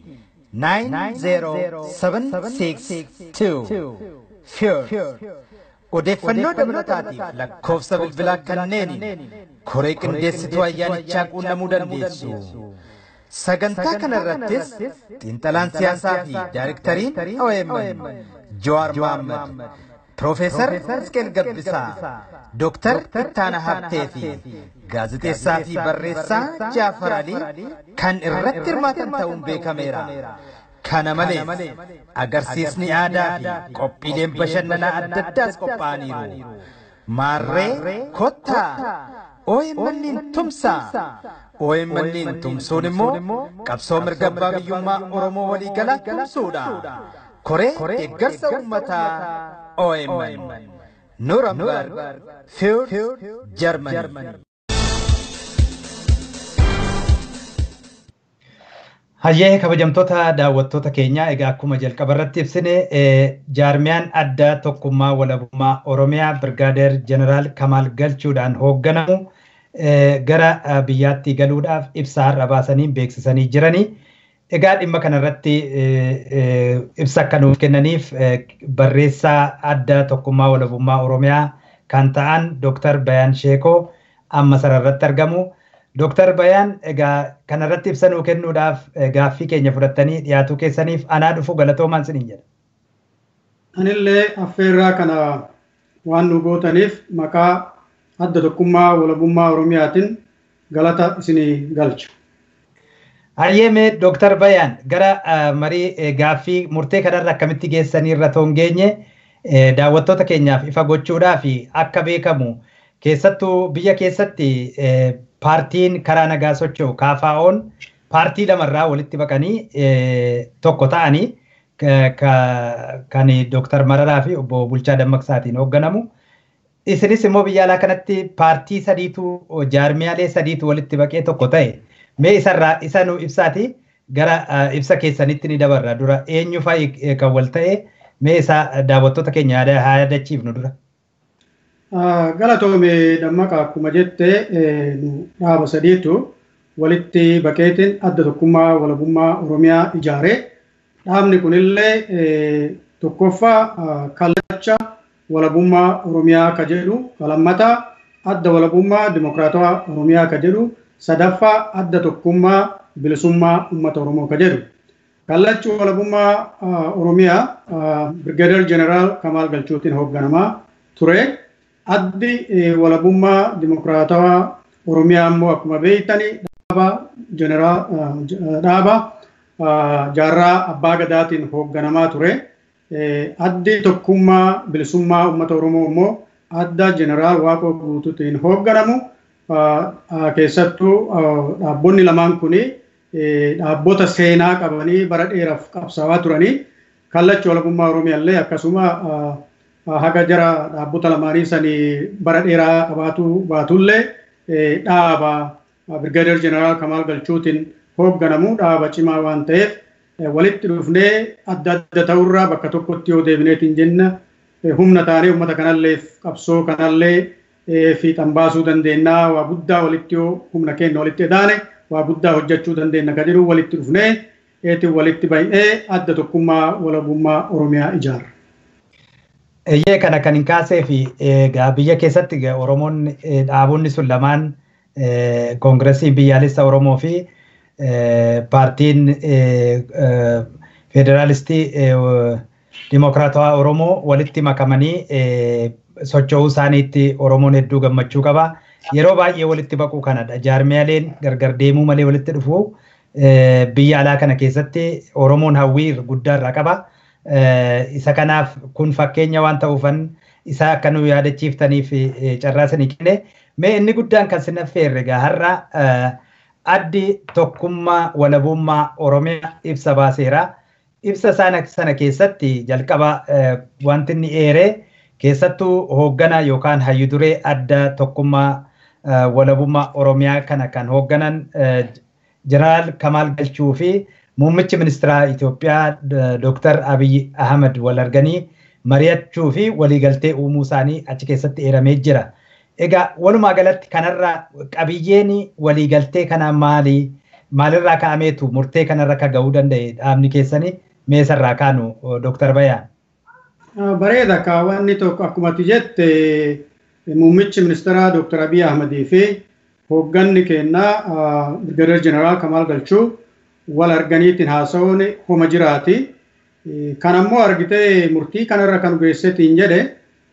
90762 Furt Odeeffannoo dabalataatiif lakkoofsa bilbilaa kanneeniin koree qindeessituu ayyaanichaa quunnamuu dandeessu. Sagantaa kana irrattis xiinxalaan siyaasaa fi daayirektariin OMN Jawaar Mohaammed Profeesar Hizqeel Gabbisaa, Dooktar Ittaana Habtee fi gaazexeessaa fi barreessaa Jaafar Alii kan irratti hirmaatan ta'uun beekameera. Kana malees agarsiisni aadaa fi qophiileen bashannanaa adda addaas qophaa'aniiru. Maarree kottaa OMN'n tumsaa. OMN'n tumsuun immoo qabsoo mirga abbaa biyyummaa Oromoo waliigalaa tumsuudha. Koree deeggarsa uummataa OMN Nuremberg Fürth Germany. Hayyee kabajamtoota daawwattoota keenyaa egaa akkuma jalqaba irratti ibsine jaarmiyaan addaa tokkummaa walabummaa Oromiyaa Birgaadeer Jeneraal Kamaal Galchuudhaan hoogganamu gara biyyaatti galuudhaaf ibsa har'a baasanii beeksisanii jiranii. Egaa dhimma kanarratti ibsa akka nuuf kennaniif barreessaa adda tokkummaa walabummaa Oromiyaa kan ta'an Dooktar Bayaan Sheekoo amma sararratti argamu. Dooktar Bayaan egaa kanarratti ibsa nuu kennuudhaaf gaaffii keenya fudhattanii dhiyaatuu keessaniif anaa dhufu galatoomaan siniin jedha. Anillee affeerraa kana waan nu gootaniif maqaa adda tokkummaa walabummaa Oromiyaatiin galata isinii galcha. Hayyeeme Dooktar Bayaan gara marii gaaffii murtee kanarra akkamitti geessanii irra toon geenye daawwattoota keenyaaf ifa gochuudhaa fi akka beekamu keessattuu biyya keessatti paartiin karaa nagaa socho'u kaafaa'oon paartii lamarraa walitti baqanii tokko ta'anii kan Dooktar Mararaa fi obbo Bulchaa Dammaqsaatiin hoogganamu. Isinis immoo biyya alaa kanatti paartii sadiitu jaarmiyaalee sadiitu walitti baqee tokko ta'e. Mee isarraa isa nu ibsaati gara ibsa keessanitti ni dabarra dura eenyu fa'i kan wal ta'e mee isa daawwattoota keenya haa yaadachiifnu dura. Galatoome dammaqa akkuma jette dhaaba sadiitu walitti baqeetiin adda tokkummaa walabummaa Oromiyaa ijaare. Dhaabni kunillee tokkoffaa kallacha walabummaa Oromiyaa ka jedhu lammataa adda walabummaa dimokiraatawaa Oromiyaa ka jedhu sadaffaa adda tokkummaa bilisummaa uummata Oromoo ka jedhu. Kallachi walabummaa Oromiyaa Birgadeer Jeneraal Kamaal Galchuutiin hoogganamaa ture. Addi walabummaa dimokiraatawaa Oromiyaa immoo akkuma beektani dhaaba dhaaba jaarraa abbaa gadaatiin hoogganamaa ture. Addi tokkummaa bilisummaa uummata Oromoo immoo adda Jeneraal Waaqoo Guutuutiin hoogganamu. keessattuu dhaabbonni lamaan kun dhaabbota seenaa qabanii bara dheeraaf qabsaawaa turanii kallachi walabummaa Oromiyaallee akkasuma haga jara dhaabbota lamaanii sanii bara dheeraa qabaatu baatullee dhaaba Birgaadeer Jeneraal Kamaal Galchuutiin hoogganamu dhaaba cimaa waan ta'eef walitti dhufnee adda adda ta'urraa bakka tokkotti yoo deebineetiin jenna humna taanee uummata kanallee qabsoo kanallee fiixan baasuu dandeenyaa waa guddaa walitti yoo humna keenya walitti edaane waa guddaa hojjechuu dandeenya ka jedhu walitti dhufnee eetiin walitti baay'ee adda tokkummaa walabummaa Oromiyaa ijaarra. Eeyyee kana kan hin kaasee fi egaa biyya keessatti Oromoon dhaabonni sun lamaan koongiresiin biyyaalessa Oromoo fi paartiin federaalistii dimokiraatawaa Oromoo walitti makamanii socho'uu isaaniitti Oromoon hedduu gammachuu qaba. Yeroo baay'ee walitti baquu kanadha. Jaarmiyaaleen gargar deemuu malee walitti dhufu biyya alaa kana keessatti Oromoon hawwii guddaa irraa qaba. Isa kanaaf kun fakkeenya waan ta'uufan isaa akka nu yaadachiiftaniif carraa isinii kenne. Mee inni guddaan kan sin affeerre egaa har'a addi tokkummaa walabummaa Oromiyaa ibsa baaseera. Ibsa sana keessatti jalqaba wanti inni eeree keessattuu hoogganaa yookaan hayyuduree adda tokkummaa walabummaa Oromiyaa kana kan hoogganan Jeneraal Kamaal Galchuu fi muummichi ministeeraa Itoophiyaa Dr. Abiy Ahmed wal arganii mari'achuu fi waliigaltee uumuu isaanii achi keessatti eeramee jira. Egaa walumaa galatti kanarraa qabiyyeen waliigaltee kanaa maali? Maalirraa ka'ameetu murtee kanarra akka gahuu danda'e dhaabni keessanii meesarraa kaanu Dr. Bayaan? Bareeda kaawwanni tokko akkuma ati jette muummichi ministeeraa Dr. Abiy Ahmedii fi hoogganni keenyaa Birgadeer Jeneraal Kamaal Galchuu wal arganiitiin haasa'uun homa jiraati. Kan ammoo argitee murtii kanarra kan geessetiin jedhe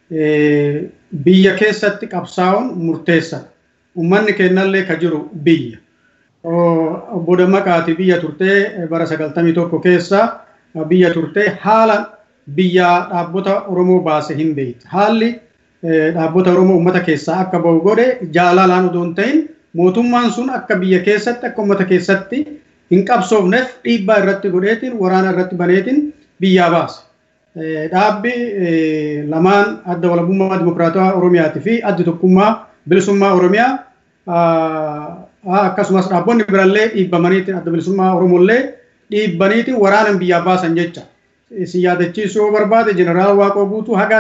biyya keessatti qabsaa'uun murteessa. Uummanni keenyallee ka jiru biyya. Obbo Dammaqaati biyya turtee bara sagaltamii tokko keessa biyya turtee haala biyya dhaabbota Oromoo baase hin beekti. Haalli dhaabbota Oromoo uummata keessaa akka bahu godhe jaalalaan odoo hin ta'in mootummaan sun akka biyya keessatti akka uummata keessatti hin qabsoofneef dhiibbaa irratti godheetiin waraana irratti baneetiin biyyaa baase. Dhaabbi lamaan adda walabummaa dimokiraatawaa Oromiyaatii fi addi tokkummaa bilisummaa Oromiyaa akkasumas dhaabbonni birallee dhiibbamaniitiin adda bilisummaa Oromollee dhiibbaniitiin waraanan biyyaa baasan jecha. Isin yaadachiisuu yoo barbaade jeneraal Waaqoo guutuu haga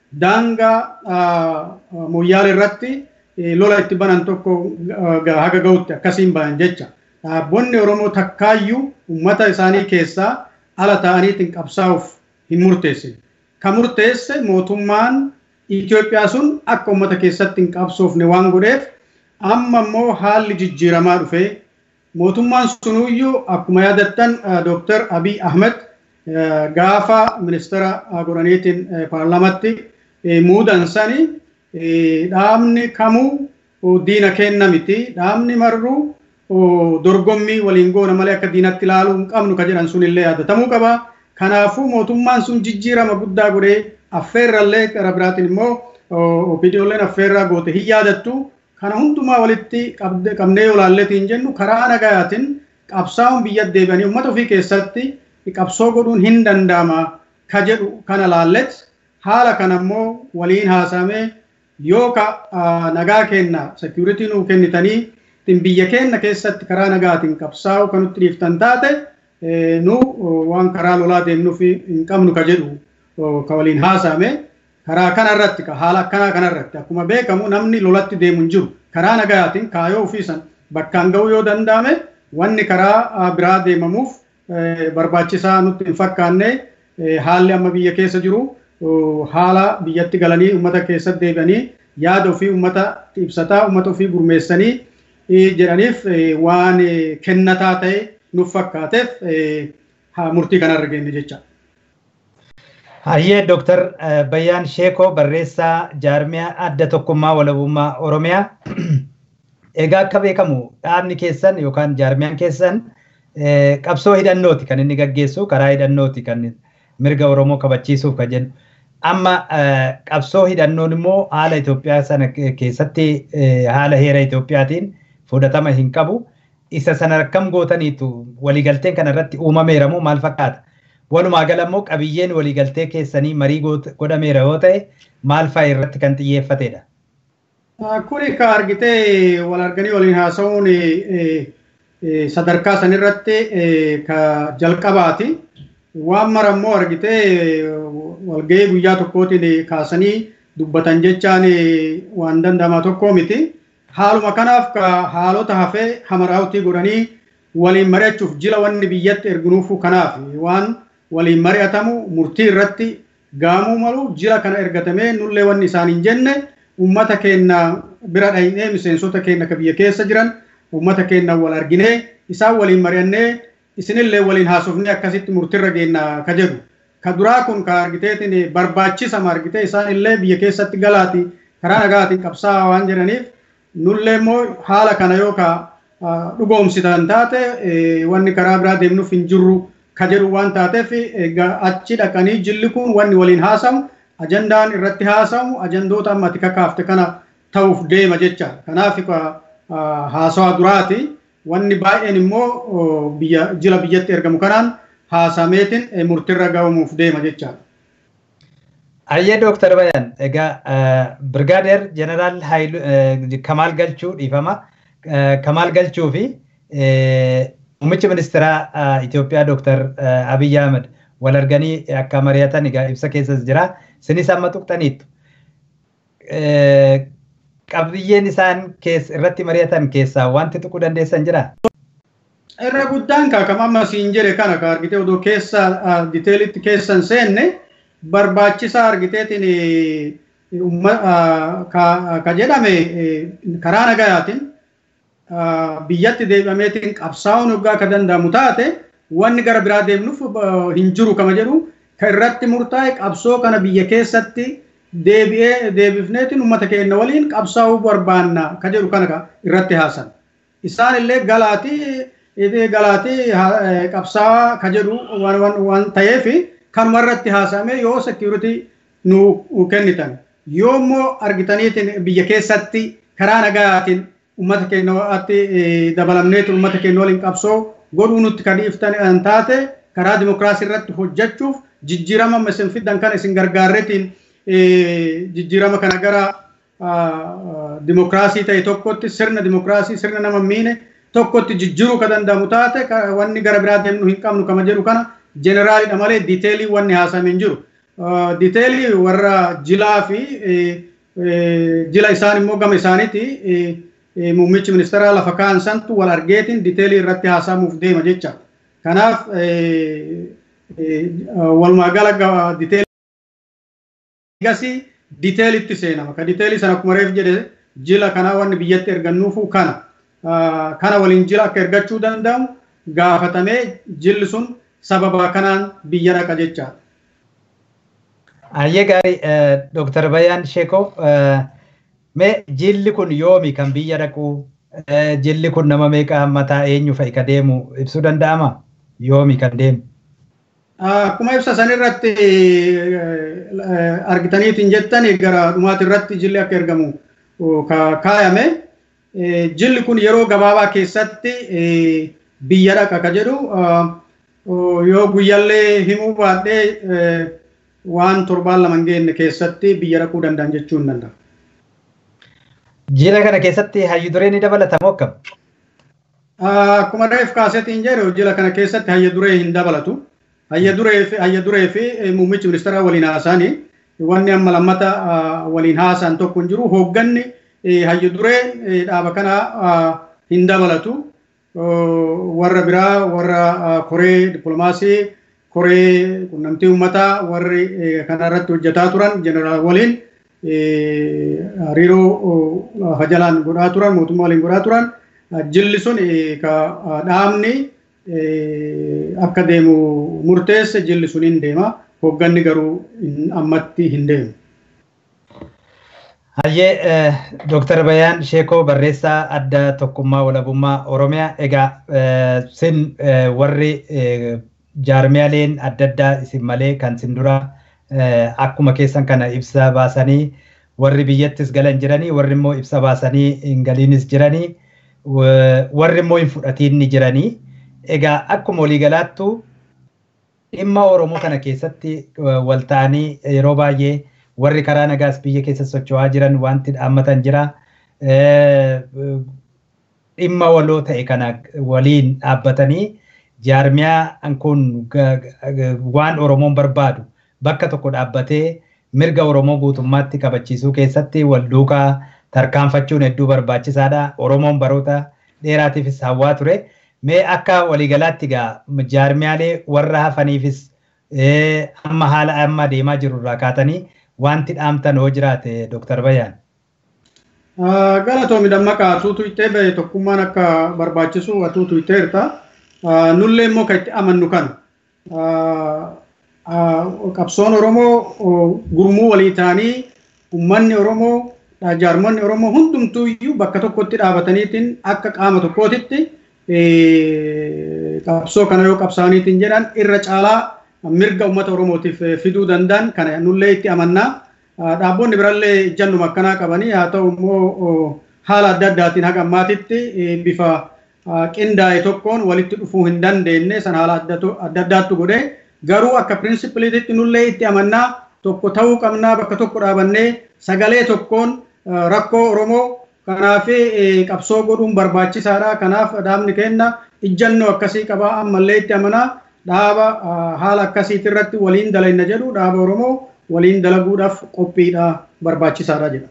daangaa moyyaala irratti lola itti banan tokko haga ga'utti akkasiin bayan jecha. Dhaabbonni Oromoo takkaayyuu uummata isaanii keessaa ala ta'aniitiin qabsaa'uuf hin murteessine. Kan murteesse mootummaan Itoophiyaa sun akka uummata keessatti hin qabsoofne waan godheef amma immoo haalli jijjiiramaa dhufe mootummaan sunuyyuu akkuma yaadattan Dr. Abiy Ahmed gaafa ministeera godhaniitiin paarlamatti muudan sani dhaabni kamuu diina kenna miti dhaabni marruu dorgommii waliin goona malee akka diinatti ilaaluu hin qabnu ka jedhan sunillee yaadatamuu qaba. Kanaafuu mootummaan sun jijjiirama guddaa godhee affeerrallee gara biraatiin immoo opiidiyoolleen affeerraa goote hin yaadattu. Kana hundumaa walitti qabnee yoo ilaalleetiin jennu karaa nagayaatiin qabsaa'uun biyya deebi'anii uummata ofii keessatti qabsoo godhuun hin danda'ama ka jedhu kana laallet haala kana immoo waliin haasamee yoo ka nagaa kenna seekuritii nuu kennitanii biyya keenya keessatti karaa nagaatiin qabsaa'u kan nutti dhiiftan taate nu waan karaa lolaa deemnuuf hin qabnu ka jedhu ka waliin haasame karaa kanarratti ka haala akkanaa kanarratti akkuma beekamu namni lolatti deemu hin jiru karaa nagaatiin kaayoo ofiisan bakkaan ga'uu yoo danda'ame wanni karaa biraa deemamuuf barbaachisaa nutti hin fakkaanne haalli amma biyya keessa jiru haala biyyatti galanii uummata keessatti deebi'anii yaada ofii uummata ibsataa uummata ofii gurmeessanii jedhaniif waan kennataa ta'e nuuf fakkaateef murtii kanarra geenye jecha. Hayyee Dooktar Bayyaan Sheekoo barreessaa jaarmiyaa adda tokkummaa walabummaa Oromiyaa. Egaa akka beekamu dhaabni keessan yookaan jaarmiyaan keessan qabsoo hidhannooti kan inni gaggeessu karaa hidhannooti kan mirga Oromoo kabachiisuuf kan jennu. Amma qabsoo hidhannoon immoo haala Itoophiyaa sana keessatti haala heera Itoophiyaatiin fudhatama hin qabu. Isa sana akkam gootaniitu waliigalteen kanarratti uumameera moo maal fakkaata? Walumaa gala immoo qabiyyeen waliigaltee keessanii marii godhameera yoo ta'e maal fa'a irratti kan xiyyeeffatedha? Kuni ka argitee wal arganii waliin haasa'uun sadarkaa sanirratti ka jalqabaati. Waan mara immoo argitee walgahii guyyaa tokkootiin kaasanii dubbatan jechaan waan danda'ama tokkoo miti. Haaluma kanaaf ka haalota hafee hamaraawutii godhanii waliin mari'achuuf jila wanni biyyatti erginuufu kanaaf waan waliin mari'atamu murtii irratti gaamuu malu jila kana ergatamee nullee wanni isaan hin jenne uummata keenya bira dhahinee miseensota keenya ka biyya keessa jiran uummata keenya wal arginee isaan waliin mari'annee isinillee waliin haasofnee akkasitti murtiirra geenna ka jedhu. Ka duraa kun ka argiteetiin barbaachisama argitee isaan illee biyya keessatti galaati karaa nagaatiin qabsaa'aa waan jedhaniif nullee immoo haala kana yoo ka dhugoomsitan taate wanni karaa biraa deemnuuf hin jirru ka jedhu waan taateef achi dhaqanii jilli kun wanni waliin haasamu ajandaan irratti haasamu ajandoota amma ati kakaafte kana ta'uuf deema jecha. Kanaaf haasawaa duraati. Wanni baay'een immoo biyya jila biyyatti ergamu kanaan haasameetiin murtiirra gahamuuf deema jecha. Ayyee Dooktar Bayan, egaa Birgaadeer Jeneraal Kamaal Galchuu dhiifama. Kamaal Galchuu fi muummichi ministeeraa Itoophiyaa Dooktar Abiyyi Ahmed wal arganii akka mari'atan egaa ibsa keessas jira. Isinis amma tuqxaniittu. Qabiyyeen isaan irratti mari'atan keessaa wanti tuquu dandeessan jira? Irra guddaan kaakama amma siin jedhe kana ka argite odoo keessa diteelitti keessan seenne barbaachisaa argiteetiin ka jedhame karaa nagayaatiin biyyatti deebi'ameetiin qabsaa'uun hoggaa akka danda'amu taate wanni gara biraa deemnuuf hin jiru kama jedhu kan irratti murtaa'e qabsoo kana biyya keessatti deebi'ee deebifneetiin uummata keenya waliin qabsaa'uu barbaanna ka jedhu kana irratti haasan. Isaan illee galaatii galaatii qabsaa'aa ka jedhu waan ta'eef kanuma irratti haasa'ame yoo sekiuritii nu kennitan. Yoo immoo argitaniitiin biyya keessatti karaa nagayaatiin uummata keenyaatti dabalamneetiin uummata keenya waliin qabsoo godhuu nutti kan dhiiftan taate karaa dimokiraasii irratti hojjechuuf jijjiirama isin fiddan kana isin gargaarreetiin jijjiirama kana gara dimokiraasii ta'e tokkotti sirna dimokiraasii sirna nama miine tokkotti jijjiiruu ka danda'amu taate wanni gara biraa deemnu hin qabnu kama jedhu kana jeeneraalidha malee diiteelii wanni haasame hin jiru. Diiteelii warra jilaa fi jila isaan immoo gama isaaniiti muummichi ministeeraa lafa kaa'an santu wal argeetiin diiteelii irratti haasamuuf deema jecha. Kanaaf walumaa gala diiteelii gasii diiteelitti seenama. Ka diiteelii sana akkuma reef jedhe jila kanaa wanni biyyatti ergannuufu kana. Kana waliin jila akka ergachuu danda'amu gaafatamee jilli sun sababa kanaan biyya dhaqa jechaadha. Ayyee gaarii Dooktar Bayyaan Sheekoo mee jilli kun yoomi kan biyya dhaqu jilli kun nama meeqa mataa eenyu fa'i ka deemu ibsuu danda'ama yoomi kan deemu. Akkuma ibsa san irratti argitaniitiin jettan gara dhumaati irratti jilli akka ergamu kaayame jilli kun yeroo gabaabaa keessatti biyya dhaqa ka jedhu yoo guyyallee himuu baadhee waan torbaan lama hin geenne keessatti biyya dhaquu danda'an jechuu hin danda'a. Jila kana keessatti hayyu duree ni dabalatamoo akkam? Akkuma reef kaasetiin jedhu jila kana keessatti hayya duree hin dabalatu. Hayya duree fi hayya duree fi muummichi ministeeraa waliin haasa'anii wanni amma lammata waliin haasa'an tokko hin jiru. Hoogganni hayya duree dhaaba kana hin dabalatu. Warra biraa warra koree dippiloomaasii koree qunnamtii uummataa warri kana irratti hojjetaa turan jeneraal waliin hariiroo hajalaan godhaa turan mootummaa waliin godhaa turan jilli sun dhaabni akka deemu murteesse jilli sun hin deema hoogganni garuu ammatti hin deemu. Hayyee Dooktar Bayyaan Sheekoo barreessaa adda tokkummaa walabummaa Oromiyaa egaa sin warri jaarmiyaaleen adda addaa isin malee kan isin dura akkuma keessan kana ibsa baasanii warri biyyattis galan jiranii warri immoo ibsa baasanii hin galiinis jiranii warri immoo hin fudhatiin ni jiranii egaa akkuma waliigalaattu dhimma Oromoo kana keessatti wal ta'anii yeroo baay'ee warri karaa nagaas biyya keessa socho'aa jiran wanti dhaammatan jira. Dhimma waloo ta'e kana waliin dhaabbatanii jaarmiyaan kun waan Oromoon barbaadu bakka tokko dhaabbatee mirga Oromoo guutummaatti kabachiisuu keessatti wal duukaa tarkaanfachuun hedduu barbaachisaadha. Oromoon baroota dheeraatiifis hawwaa ture. Mee akka waliigalaatti egaa jaarmiyaalee warra hafaniifis amma haala amma deemaa jiru irraa kaatanii wanti dhaamtan hoo jiraate Dooktar Bayyaan. Galatoomi dammaqaa atuutu ittee bahe tokkummaan akka barbaachisu atuutu itteerta. Nullee immoo kan itti amannu kana. Qabsoon Oromoo gurmuu walii ta'anii uummanni Oromoo jaarmonni Oromoo hundumtuu iyyuu bakka tokkotti dhaabataniitiin akka qaama tokkootitti qabsoo kana yoo qabsaaniitiin jedhan irra caalaa mirga uummata Oromootiif fiduu danda'an kana nullee itti amannaa. Dhaabonni birallee ijjannuma akkanaa qabanii haa ta'u immoo haala adda addaatiin haga ammaatitti bifa qindaa'e tokkoon walitti dhufuu hin dandeenye san haala adda addaattu godhee garuu akka pirinsipiliititti nullee itti amannaa tokko ta'uu qabnaa bakka tokko dhaabannee sagalee tokkoon rakkoo Oromoo kanaaf qabsoo godhuun barbaachisaadha. Kanaaf dhaabni kenna ijjannoo akkasii qabaa ammallee itti amanaa dhaaba haala akkasiitti irratti waliin dalayna jedhu dhaaba Oromoo waliin dalaguudhaaf qophiidha barbaachisaadha jedha.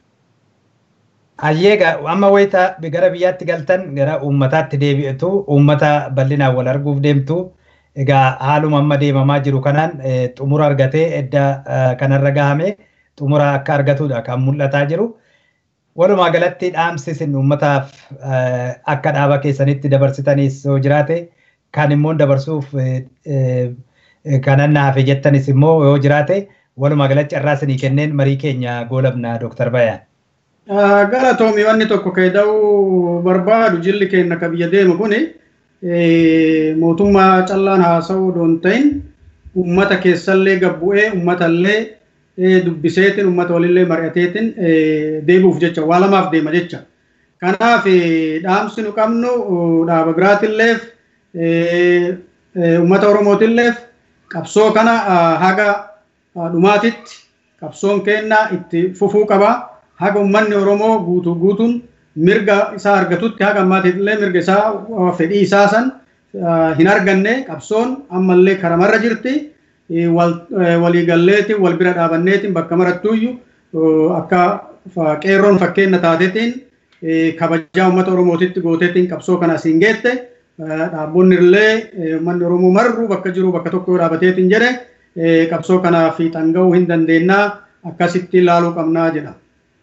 Ayyeega amma wayita gara biyyaatti galtan gara uummataatti deebi'atu uummata bal'inaan wal arguuf deemtu egaa haaluma amma deemamaa jiru kanaan xumura argatee edda kanarra gahame xumura akka argatudha kan mul'ataa jiru. Walumaa galatti dhaamsi isin uummataaf akka dhaaba keessanitti dabarsitanis yoo jiraate kan immoo dabarsuuf kanan naafe jettanis immoo yoo jiraate walumaa galatti carraa isinii kenneen marii keenya goolabna Dooktar Bayaan. Galatoomi wanni tokko keeda'uu barbaadu jilli keenya akka biyya deemu kuni mootummaa callaan haasa'uu doon ta'in uummata keessallee gabbu'ee uummatallee dubbiseetiin uummata walillee mari'ateetiin deebi'uuf jecha waa lamaaf deema jecha. Kanaaf dhaamsi nu qabnu dhaaba biraatilleef uummata Oromootiilleef qabsoo kana haga dhumaatitti qabsoon keenna itti fufuu qaba. Haga uummanni Oromoo guutuu guutuun mirga isaa argatutti haga ammaatiillee mirga isaa fedhii isaa san hin arganne qabsoon ammallee karamarra jirti. waliigalleetiin wal bira dhaabanneetiin bakka marattuyyuu akka qeerroon fakkeenya taatetiin kabajaa uummata Oromootitti gooteetiin qabsoo kana asiin geette dhaabbonni illee uummanni Oromoo marruu bakka jiru bakka tokko dhaabateetiin jedhe qabsoo kanaa fiixan ga'uu hin dandeenyaa akkasitti ilaaluu qabnaa jedha.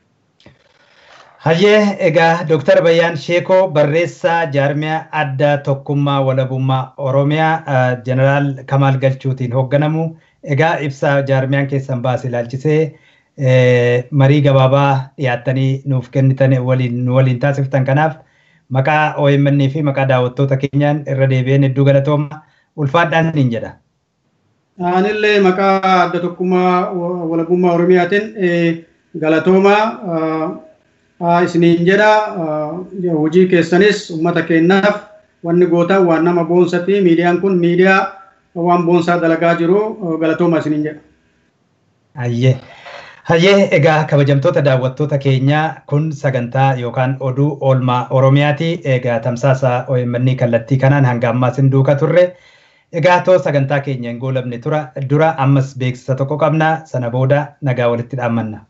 Hayyee egaa Dooktar Bayyaan Sheekoo barreessaa jaarmiyaa adda tokkummaa walabummaa Oromiyaa Jeneraal Kamaal Galchuutiin hoogganamu egaa ibsaa jaarmiyaan keessan baase ilaalchisee marii gabaabaa dhiyaattanii nuuf kennitan waliin waliin taasiftan kanaaf maqaa OMN fi maqaa daawwattoota keenyaan irra deebi'een hedduu galatooma ulfaadhaan niin jedha. Anillee maqaa adda tokkummaa walabummaa Oromiyaatiin galatoomaa isiniin jedha hojii keessanis uummata keenyaaf wanni gootan waan nama boonsati miidiyaan kun miidiyaa waan boonsaa dalagaa jiru galatooma isiniin jedha. Hayyee. Hayyee egaa kabajamtoota daawwattoota keenyaa kun sagantaa yookaan oduu oolmaa Oromiyaati. Egaa tamsaasa OMN kallattii kanaan hanga ammaa isin duuka turre. Egaa too sagantaa keenya hin goolabne tura dura ammas beeksisa tokko qabna sana booda nagaa walitti dhaammanna.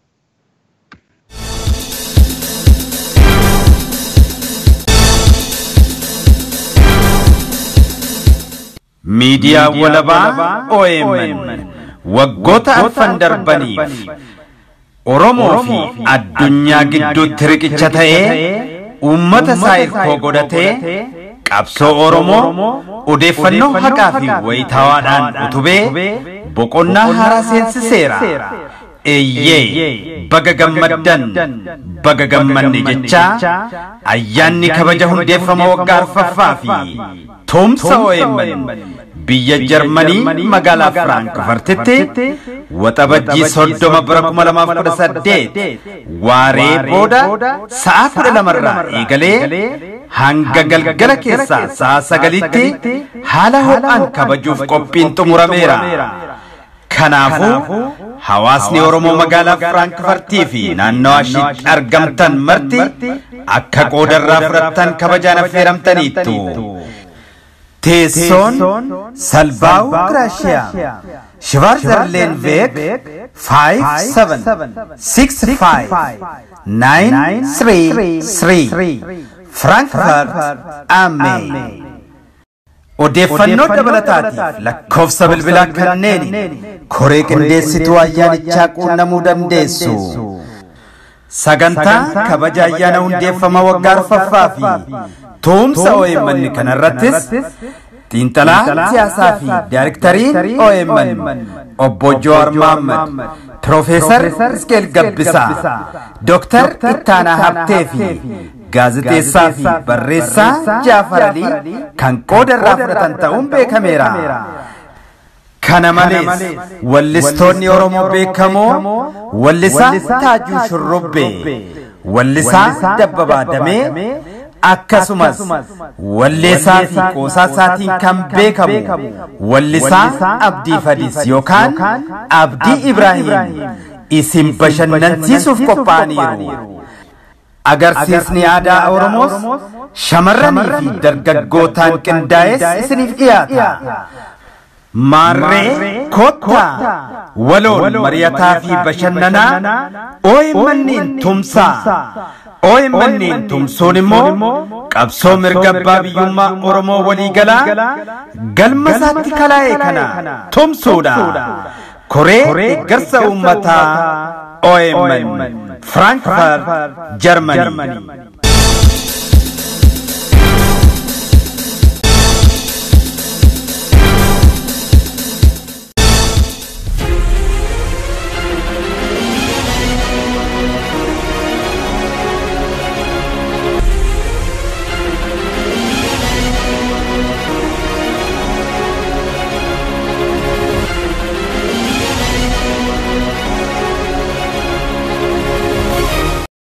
miidiyaa walabaa OMN waggoota arfan darbaniif Oromoo fi addunyaa gidduutti riqicha ta'ee uummata isaa hirkoo godhatee qabsoo Oromoo odeeffannoo haqaa fi wayitaawaadhaan utubee boqonnaa haaraa seensiseera. Eeyyee baga gammaddan baga gammanne jechaa ayyaanni kabaja hundeeffama waggaa arfaffaa fi tumsa OMN biyya Jarmanii magaalaa Firaankfartitti waxabajjii soddoma bara kuma lamaaf kudha saddeet waaree booda sa'a kudha lamarraa eegalee hanga galgala keessaa sa'a sagalitti haala ho'aan kabajuuf qophiin xumurameera. Kanaafuu hawaasni Oromoo magaalaa Firaankfartii fi naannawaa ishiitti argamtan marti akka qoodarraa fudhattan kabajaan affeeramtaniittu. Teessoon Salbaawu Giraashiyaa Shivarzerleen Veek 5765 Frankfurt Amee. Odeeffannoo dabalataatiif lakkoofsa bilbilaa kanneen koree qindeessituu ayyaanichaa quunnamuu dandeessu. Sagantaa kabaja ayyaana hundeeffama waggaa arfaffaa fi tumsa OMN kanarrattis xiinxalaa siyaasaa fi daayirektariin OMN obbo Jowaar Mohaammed Piroofeesar Iskeel Gabbisaa Dooktar Ittaanaa Habtee fi gaazexeessaa fi barreessaa Jaafar Alii kan qooda irraa fudhatan ta'uun beekameera. Kana malees wallistoonni Oromoo beekamoo wallisaa Taajuu Shurrubbee, wallisaa Dabbabaa Damee, akkasumas walleessaa fi qoosaa isaatiin kan beekamu wallisaa Abdii Fadis yookaan Abdii Ibraahim isin bashannansiisuuf qophaa'aniiru. Agarsiisni aadaa Oromoos shamarranii fi dargaggootaan qindaa'es isiniif dhiyaata. Maarree kottaa waloon mari'ataa fi bashannanaa OMN'n tumsaa. OMN'n tumsuun immoo qabsoo mirga abbaa biyyummaa Oromoo waliigalaa galma isaatti kalaa'e kana tumsuudha. Koree deeggarsa uummataa OMN Frankfurt Germany.